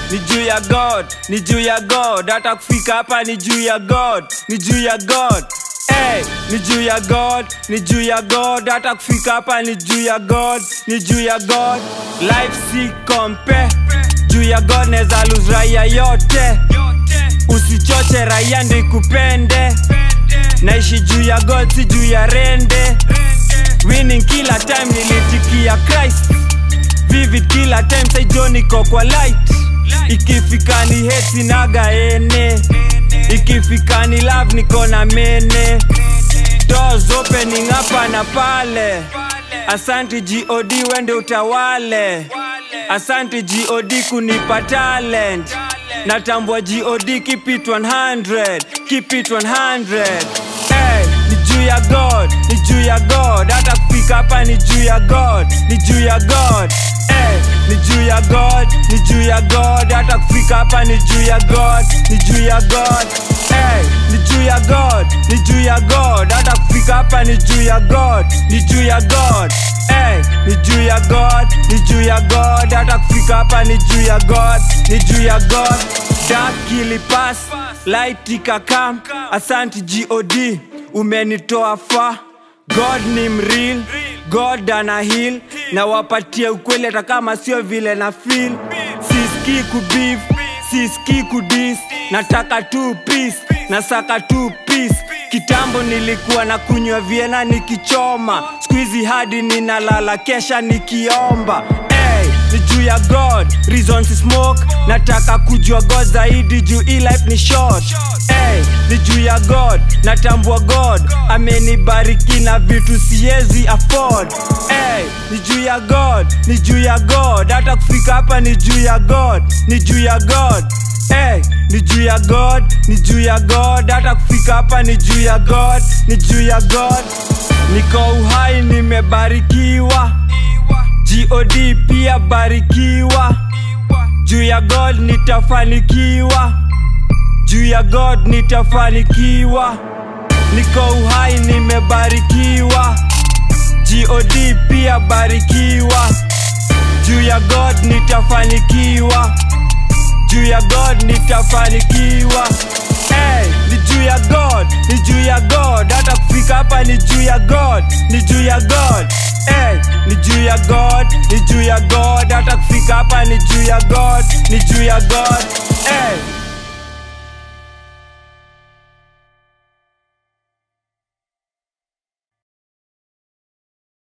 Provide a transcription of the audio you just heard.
ni juu ya god ni juu ya god hata kufika hapa ni juu ya god ni juu ya god Hey, ni juu ya god ni juu ya god hata kufika hapa ni juu ya god ni juu ya god life si kompe juu ya god neza lose raia yote usichoche raia ndo ikupende naishi juu ya god si juu ya rende winning kila time nilitikia christ vivid kila time saijo niko kwa light ikifika ni heti naga ene ikifika ni love niko na mene doors opening hapa na pale asante god wende utawale asante god kunipa talent natambua god keep it 100 keep it 100 hey, ni juu ya god ni juu ya god hata kufika hapa ni juu ya god ni juu ya god hey, ni juu ya god ni juu ya god hata kufika hapa ni juu ya god ni juu ya god hey, ni juu ya god ni juu ya god hata kufika hapa ni juu ya god ni juu ya god hey, ni juu ya god ni juu ya god hata kufika hapa ni juu ya god ni juu ya god dark ilipas light ikakam asanti god umenitoa fa god ni mreal god ana heal na wapatie ukweli hata kama sio vile na feel siski kubif siski kudis nataka tu peace nasaka tu peace kitambo nilikuwa na kunywa viena nikichoma skuizi hadi ninalala kesha nikiomba hey, ni juu ya god reasons to smoke nataka kujua god zaidi juu hii life ni short hey, ni juu ya god natambua god amenibariki na vitu siezi afford hey, ni juu ya god ni juu ya god hata kufika hapa ni juu ya god ni juu ya god Hey, ni juu ya god ni juu ya god hata kufika hapa ni juu ya god ni juu ya god niko uhai nimebarikiwa god pia barikiwa juu ya god nitafanikiwa juu ya god nitafanikiwa niko uhai nimebarikiwa god pia barikiwa juu ya god nitafanikiwa juu ya god nitafanikiwa hey, ni juu ya god ni juu ya god hata kufika hapa ni juu ya god ni juu ya god hey, ni juu ya god ni juu ya god hata kufika hapa ni juu ya god ni juu ya god hey,